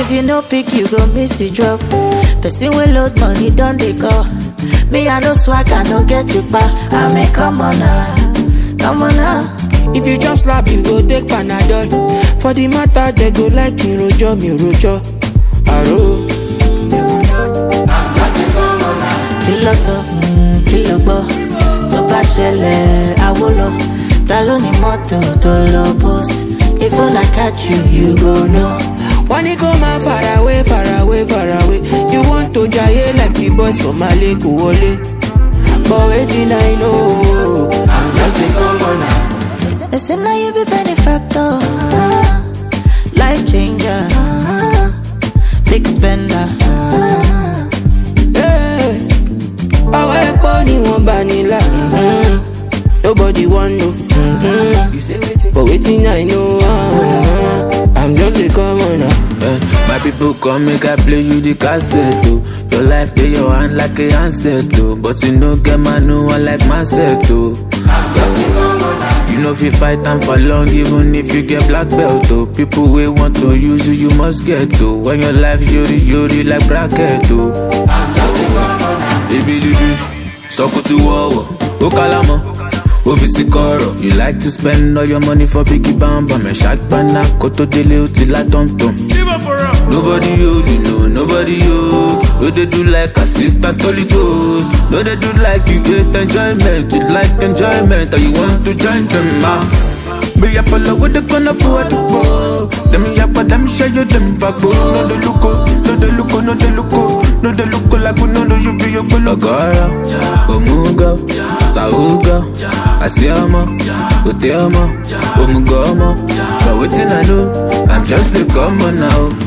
If you no pick, you go miss the drop. Person will load money, don't they go? Me, I no swag, I no get it back. I mean, come on now, come on now. If you jump slap, you go take Panadol. For the matter, they go like me rojo, me rojo. Aro. Kí ló sọ, mm, kí ló gbọ́? Tó bá ṣẹlẹ̀, àwo lọ. Ta ló ní mọ́tò tó lọ post? If I catch you, you go know. When you go man far away, far away, far away. You want to jaye like the boys from Mali Kuwole. But waiting, I know. I'm just a commoner. They say now you be benefactor, uh, life changer, uh, big spender. Hey. Àwọn ẹ̀pọ̀ ni wọ́n bá nílà. mhm. Nobody want know. mhm. But waiting, I know. uh, I'm just a commoner. Eh, my people come make I play you the cassette oh. Your life dey your hand like a handset oh. But you no get man no one like myself oh. You know if you fight time for long even if you get black belt oh. People wey want to use you you must get oh. When your life yori yori like bracket oh. Ebilibi, sọkùtù wọ̀wọ̀, ó kálámọ̀, ó fi sí kọ̀rọ̀. You like to spend all your money for biggie bamba, mẹ̀ ṣàgbọ́nà kó tó délé ó ti lá tọ̀mtọ̀m. Nobody you, you know, nobody you. No dey do like assistant Holy Ghost. No dey do like you hate enjoyment, you like enjoyment, and you want to join them ah. Me up all over the corner for the ball. Them ya but them show you them vago. No dey look oh, no dey look oh, no dey look oh, no dey look oh like we no know you be your bolo. Ogara, Omuga, Sauga, Asiama, Oteama, Omugomo. But waiting I know, I'm just a common now.